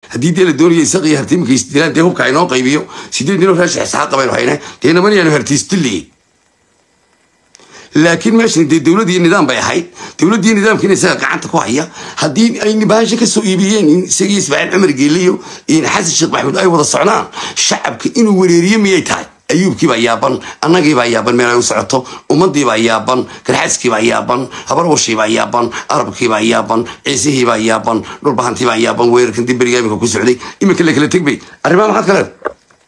haddii dee la doonayo isaqiyo hartiimka isdilaan dee hubka aynoo qaybiyo sideed ninoo raashin isxaaqa baynu hayna dee naman yaanu hartiistilliye laakiin meeshan dee dowlad iyo nidaam bay ahayd dowlad iyo nidaamkiina isaga gacanta ku haya haddii ay bahasha kasoo iibiyeen in isagii ismaaciil cumar geeliyo iyo xasan sheekh maxamuud ay wada socdaan shacabka inuu wereeriyo miyay tahay ayuubkiibaa yaaban annagiibaa yaaban meel ay u socoto ummadiibaa yaaban garxaaskiibaa yaaban habarwashiibaa yaaban arabkiibaa yaaban ciisihiibaa yaaban dhulbahantiibaa yaaban weerarkan diberiga iminka ku socday iminka la kala tegbay arrimaha maxaad ka leedahay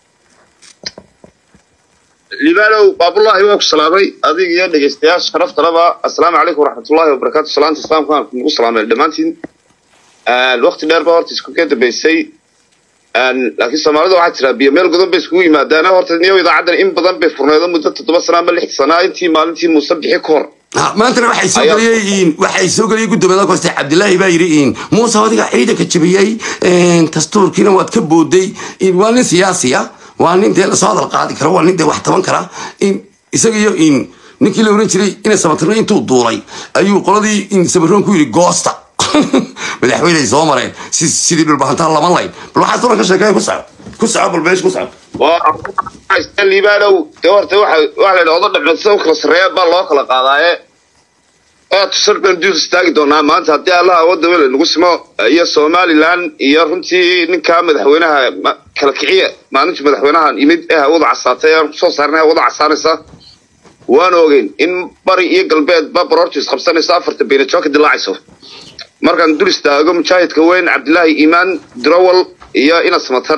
libaanow baabullaahi waa ku salaamay adig iyo dhegeystayaasha sharaftalaba assalaamu calaykum waraxmatullaahi wabarakaatu salaanta islaamka aan kugu salaamay dhammaantiin waqti dheer ba horta isku ka dambeysay laakiin soomaalida waxaa jira biyo meel godan bay iskugu yimaadaan horta niyo idaacaddan in badan bay furneedo muddo toddoba sana ama lix sanaa intii maalintii muuse bixi ka hor maantana waxay soo Ayaa- geliyeen waxay soo geliyeen guddoomiyaha kooste cabdilaahi baa yidhi in muuse adiga ciidanka jabiyey dastuurkiina waad ka booday in waa nin siyaasi ah waa nin dee lasoo hadal qaadi kara waa nin dee wax taban kara in isaga iyo in ninkii la oran jiray ina sabatirno intuu duulay ayuu qoladii in sabiroon ku yidhi goosta madaxweyney soo mareen si sidii dhulbahantaa laban layn bal waxaas oran ka sheekaya ku soco ku soco bal meesha ku soco waa libaanow dee horta waxa waxa la yidhi odo dhacmeed sida u kala sarreeya baa loo kala qaadaaye ee tusar baan duus istaagi doonaa maanta haddii allaha wadda wele nagu simo iyo somaliland iyo runtii ninkaa madaxweynaha ma- kala kiciya maalintii madaxweynahan yimid ee hawada casaatay aan kusoo saarnay hawada casaanaysa waan ogeyn in bari iyo galbeed ba baroortiis qabsanayso afarta beenajo ka dilaacayso markaan dul istaago mujaahidka weyn cabdilaahi iimaan drowal iyo inas matar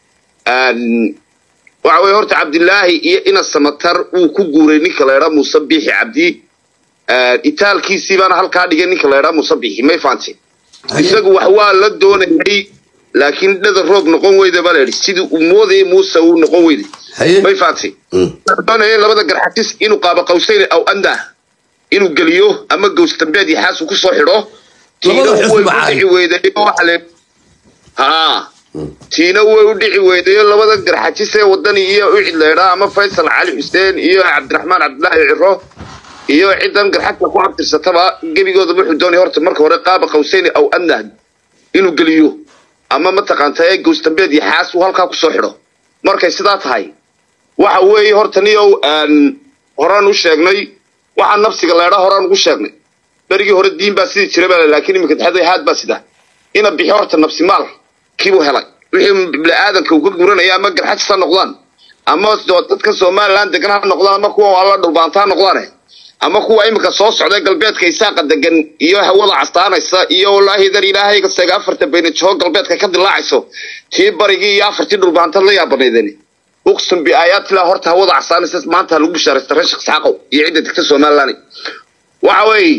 waxa weye horta cabdilaahi iyo inas samatar uu ku guuray ninka la idhaa muuse biixi cabdi itaalkiisii baana halkaa dhigay ninka la idhaa muuse biixi may fahanti isagu wax waa la doonayay laakiin dhada roob noqon weyda baa la yidhi sidii uu moodayay muuse uu noqon weyday haye may fahanti doonaya labada garxatis inuu qaaba qawsayn aw andah inuu geliyo ama gows dambeed iyo xaas uu ku soo xidho tiina Labada xusni way u baa dhici weyday oo waxa la haa tiina way u dhici weydayo labada garxajis ee wadani iyo ucid leydhaa ama faysal cali xuseen iyo cabdiraxmaan cabdilaahi ciro iyo cidan garxajka ku abtirsataba gebigooda wuxuu doonaya horta marka hore qaaba qawsayni aw anah inuu geliyo ama mataqaanta ee goosdambeed iyo xaas uu halkaa kusoo xidho markay sidaa tahay waxa weeye horta niyow aan horaan u sheegnay waxaa nafsiga leedhaa horaan ugu sheegnay berigii hore diin baa sidii jiray baa laakiin iminka taxaday haad baa sida ina bixi horta nafsi maal kiibuu helay wixii bini-aadanka uu ka guranaya ama garxajis ha noqdaan ama dadka somaliland degan ha noqdaan ama kuwa alla dhulbaanta ha noqdaane ama kuwa iminka soo socday galbeedka isaaqa degan iyo hawada castaanaysa iyo wallaahi dar ilaahayga seega afarta baynajaho galbeedka ka dilaacayso tii barigii iyo afartii dhulbaantad la yaabanaydani uqsum biaayaatilah horta hawada castaanaysa maanta ha lagu bishaaraysta reer sheekh isxaaqow iyo cidda degta somaliland waxa weeye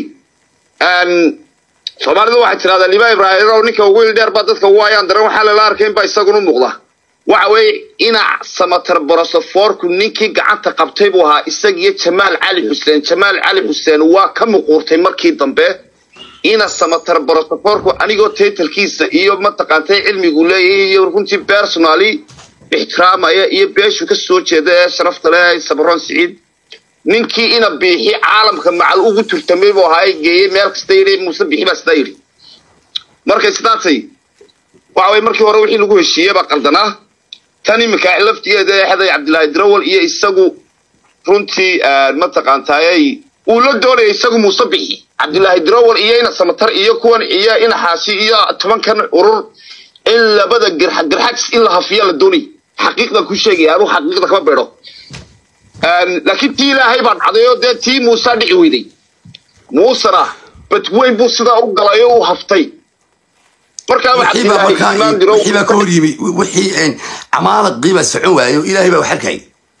soomaalidu waxay tidhahdaa liba ibraahimow ninka ugu il dheer baa dadka ugu ayaan daran waxaa lala arkay in baa isaguna u muuqda waxa weeye inac samatar borosofoorku ninkii gacanta qabtay buu ahaa isagiyo jamaal cali xuseen jamaal cali xuseen waa ka muquurtay markii dambe ina samatar borosofoorku anigoo taytalkiisa iyo mataqaantay cilmigu leeyahay iyo runtii personally ixtiraamaya iyo beeshu ka soo jeeda ee sharafta leh sabroon siciid ninkii ina biixi caalamka macal ugu turtamay buu ahaa ee geeyey meel kasta yidhi muuse biixi baa sidaa yidhi markay sidaasay waxa weye markii hore wixii lagu heshiiyey baa qaldanaa tan iminka laftigeeda ee xeday cabdilaahi drawal iyo isagu runtii mataqaantaayay uu la doonaya isagu muuse bixi cabdilaahi drawal iyo ina samatar iyo kuwan iyo ina xaashi iyo tobankan urur in labada garxa garxajis in la hafiya la doonay xaqiiqda ku sheegaya anuu xaqiiqda kama beedho laakiin tii ilaahay baa dhacday oo dee tii muuse dhici weyday muusena badweyn buu sidaa u galay oo u haftay markaaba wixii baa cabdilaahi iimaan markaa diro wixii baa ka hor yimi wixii camaalaqii baa socon waayo ilaahay baa wax arkay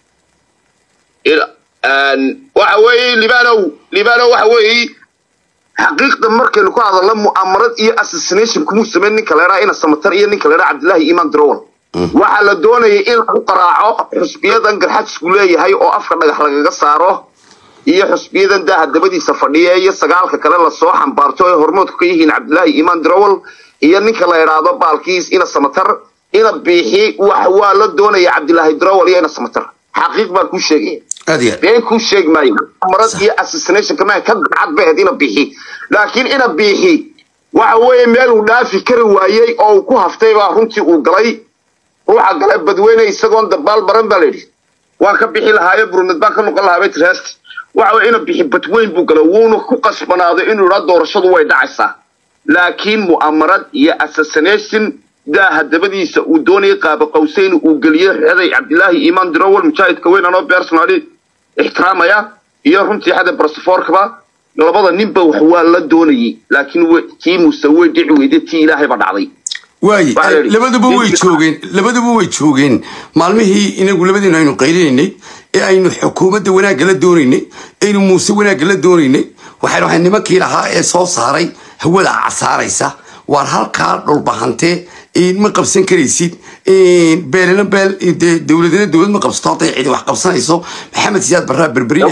waxa weeye libanow libanow waxa weeye xaqiiqda markaynu ku hadalno mu'amarad iyo assassination kumuu sameyn ninka leedhaa ina samatar iyo ninka leedhaa cabdilaahi iimaan dirowal waxaa la doonayay in lagu qaraaco xusbiyadan garxajisku leeyahay oo afka dhagax lagaga saaro iyo xusbiyadan daha dabadiisa fadhiya iyo sagaalka kale lasoo xambaarto ee hormoodku ka yihiin cabdilaahi iimaan dirowal iyo ninka la idhaahdo baalkiis ina samatar ina biixi wax waa la doonaya cabdilaahi dirowal iyo ina samatar xaqiiq baa kuu sheegaya aad iyo aad been kuu sheegi maayo marad iyo assassination kama ka gacad bay ahayd ina bixi laakiin ina bixi waxa weeye meel uu dhaafi kari waayey oo uu ku haftay baa runtii uu galay ruuxa galay badweyne isagoon dabaal baran baa layidhi waan ka bixi lahaayo burunad baan ka noqon lahaa baytreest waxa weye ina bixi badweyn buu galay wuuna ku qasbanaaday inuu idhaa doorashadu way dhacaysaa laakiin mu'amarad iyo assassination daaha dabadiisa uu doonayay qaaba qawseyn uu geliyey xeday cabdilaahi iimaan dirowal mujaahidka weyn anoo personally ixtiraamaya iyo runtii xada barsafoorkaba labada ninba wax waa la doonayay laakiin tii muuse way dhici weyday tii ilaahay ba dhacday waaye Waa la yidhi. labaduba way Ninki- joogeen labaduba way joogeen maalmihii inagu labadiinu aynu qaylinaynay ee aynu xukuumadda wanaagga la doonaynay aynu muuse wanaagga la doonaynay waxaynu ahay nimankii lahaa ee soo saaray hawada casaaraysa waar halkaa dhulbahantee een ma qabsan karaysid een beelena beel dee dowladana dowlad ma qabsato hadday cidi wax qabsanayso maxamed siyaad barraa berberiya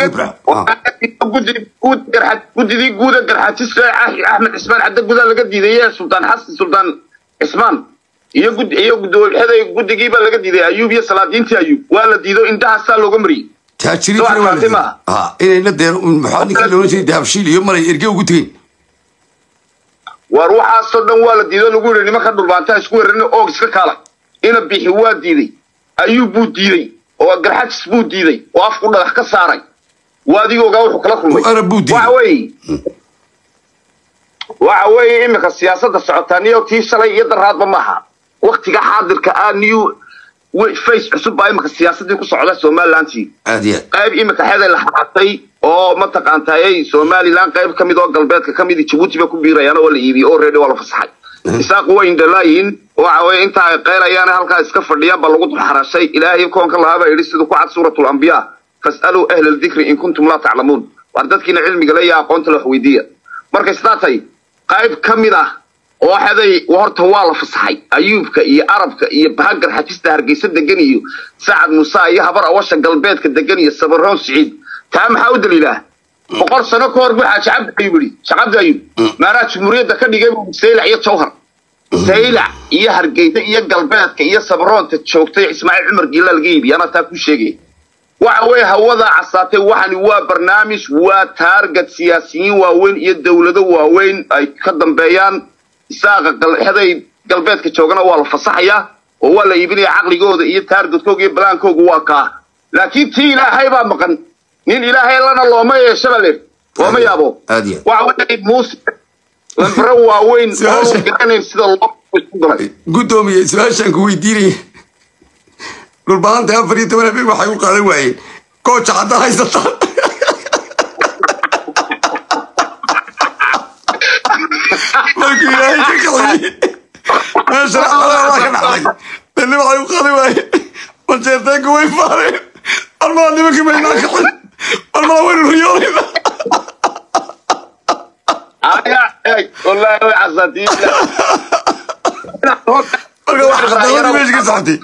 gudidii guuda garxaajis axmed cismaan cadde gudaa laga diiday sultaan xasan sultaan cismaan iyo gud iyo gudooxeday guddigiibaa laga diiday ayuub iyo salaadiintii ayuub waa la diido indhahaasaa looga mariyey taajiriintina waa la Fatima. diiday. Ah, inayna dee maxaa ninkii loolan jiray dahabshiil iyo maray erge ugu tegeen waar waxaasoo dhan waa la diido lagu yidhi nimanka dhulbaantaa isku weerarina oog iska kaalay ina bixi waa diiday ayuub buu diiday oo garxajis buu diiday oo afku dhagax ka saaray waa adiga ogaa wuxuu kala kulmay Oo Arab buu diiday. waxa weeye waxa weeye iminka siyaasadda socotaa niyo tii shalay iyo daraadba maaha waktiga xaadirka ah new we- face cusub baa iminka siyaasaddii ku socda somalilantii aad iyo aad qayb iminka xeday la xaatay oo mataqaantayay somalilan qayb ka mid oo galbeedka ka mid jabuuti bay ku biirayaan oo la iibiyey oo reedi waa la fasaxay isaaqu way indhalaayihiin waxa weye inta ay qeyrayaan halkaa iska fadhiyaan baa lagu dulxarashay ilaahay koonka lahaa baa yidhi siduu ku cad suuratul anbiyaa fas'aluu ahla aldikri in kuntum laa taclamuun waar dadkiina cilmiga le iyo aqoonta la wax weydiiya markay sidaa tahay qayb ka mid ah oo xeday horta waa la fasaxay ayuubka iyo arabka iyo bahagar xajista hargeysa degan iyo sacad muuse iyo habar awasha galbeedka degan iyo sabaroon siciid taa maxaa u daliilaa boqol sano ka hor buu xaaji cabdi ayuub yidhi shacabdi ayuub maanaa jumhuuriyadda ka dhigay buu saylac iyo jawhar saylac iyo hargeysa iyo galbeedka iyo sabaroonta joogtay ismaaciil cumar giila laga iibiya anaa taa ku sheegaya waxa weeye hawadaa casaatay waxani waa barnaamij waa taarget siyaasiyiin waaweyn iyo dowlado waaweyn ay ka dambeeyaan isaaqa galxeday galbeedka joogana waa la fasaxayaa oo waa la iibinaya caqligooda iyo taargetkooga iyo balaankooga waa kaa laakiin tii ilaahay baa maqan nin ilaahay lana looma yeeshaba le looma yaabo aad iyo aad waxa weeye muuse lambaro waaweyn oo Su-aasha- garanayn sida loo isku galay gudoomiye su-aashaan ku weydiinaya dhulbahanta afar iyo toban habeen waxay u qaadan waayeen kooja hadda haysataan markuu ilaahay ka qadiyey meesha xalaa ka dhacday dani waxay u qaadan waayeen manjeerteenku way faareen almaa nimanka maynaa kacin almaa waynu riyoonayna aya eeg wallaahi way casaatay marka wax khadawadii meesha ka socotay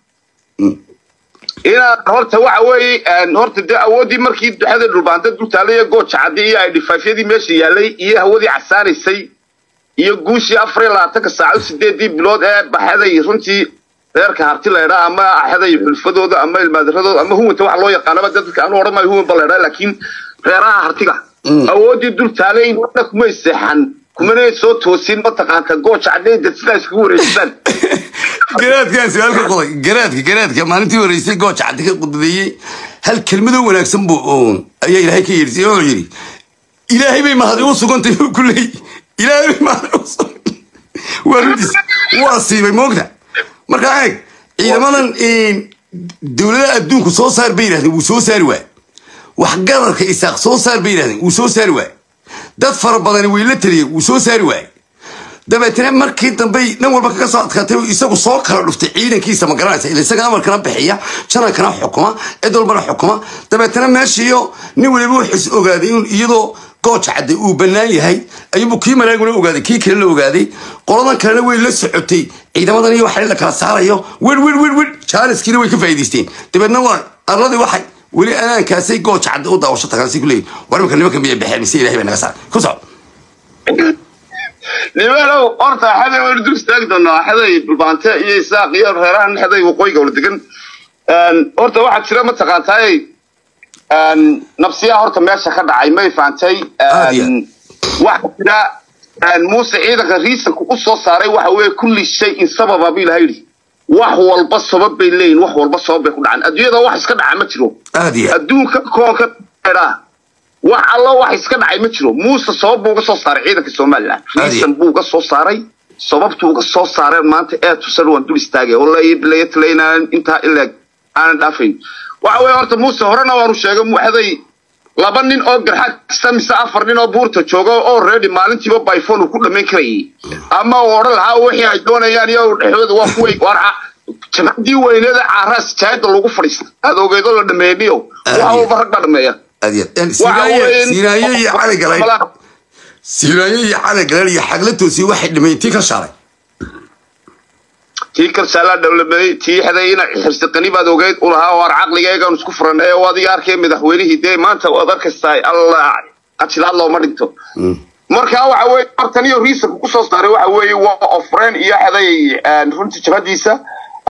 inaad horta waxa weeye een, horta dee awooddii markii duxada dhulbaanta dultaalay iyo gooja caddi iyo ay dhifaafyadii meesha yaalay iyo hawadii casaanaysay iyo guushii afar iyo labaatanka saacadood sideedii bilood ee baxeday runtii reerka harti laydhaa ama axeday xulfadooda ama ilmaadiradooda ama huwanta waxa loo yaqaanaba dadka anu odhan maayo huwan ba laydhaa laakiin reeraha hartiga awooddii dultaalay wana kumay seexan kumana soo toosin mataqaanta gooja caddeeda sidaa iskugu wareejisaan garaadkaan su-aalka qoday garaadka garaadka maalintii horeysay gooja caddi ka qudbeeyey hal kelmadoo wanaagsan buu oon ayaa ilaahay ka yeedhisay oo yidhi ilaahay bay mahadi u sugantay buu ku leeyay ilaahay bay mahadi u sugantay waa runtiis waa siibay moogta marka eeg ciidamadan dowladaha adduunku soo saar bay yidhahdeen wuu soo saari waay wax gararka isaaq soo saar bay yidhahdeen wuu soo saari waay dad fara badani way la taliyeen wuu soo saari waay dabeetana markii dambe dhan walba kaga soo adkaatay oo isagu soo kala dhuftay ciidankiisa ma garanaysa ila isaga amarkana bixiya janankana xukuma cid walbana xukuma dabeetana meeshiiyo nin waliba wuxuus ogaaday in iyadoo gooja cadde uu bannaan yahay ayuubuu kii maraaguna ogaaday kii kale la ogaaday qoladan kalena way la socotay ciidamadan iyo waxa la kala saarayo wir wir wir wir jaaniskiina way ka faa'iidaysteen dabeetna waa arladii waxay weli anaankaasay gooja cadde u daawasho tagaansi ku leeyihin war imika nimanka miyay baxeen mise ilahay baa naga saaray ku soco nimaanow horta xaday waynu dul istaagi doonaa xaday dhulbaante iyo isaaq iyo reerahan xaday waqooyiga wala degan horta waxaa jira mataqaantaay nafsiyaa horta meesha ka dhacay may fahantay Aad iyo waxaa jira muuse ciidanka riisanka u soo saaray waxa weeye kulli shay in sababa buu ilahay yidhi wax walba sabab bay leeyihin wax walba sabab bay ku dhacaan adduunyada wax iska dhaca ma jiro aad iyo aad adduunka koonka dheeraa wax alla wax iska dhacay ma jiro muuse sabab buu uga soo saaray ciidanka somalilan Adi. riisan buu uga soo saaray sababtuu uga soo saareen maanta ee tusan waan dul istaagay oo layatala inaanan intaa ileeg aanan dhaafayn waxa weeye horta muuse horena waanu sheegay muxday laba nin oo garxagsa mise afar nin oo buurta jooga oo ready maalintiiba byphone uu ku dhammayn karayay ama uu odhan lahaa wixii ay doonayaan iyo dhexdooda waa kuway waar jamacadii weyneeda caaraas jaayada lagu fadhiista aad ogeedo la dhameeyniyo waxa Adi. walba rag baa dhameeya aad iyo aad Waxa sinaaye weeye- sinaaye iyo cali galeen sinaaye iyo cali galeen iyo xagla toosiye waxay dhimayn tii ka shaalay tii kalsaalaa dhowlameeyey tii xadayina xirsiqani baad ogeyd u lahaa waar caqligaygaan isku furan ee waad iga arkay madaxweynihii dee maanta waad arkaysaa allah ajilaad looma dhinto marka waxa weeye martan iyo riisanka kusoo saaray waxa weeye waa ofreen iyo xaday runtii jabhadiisa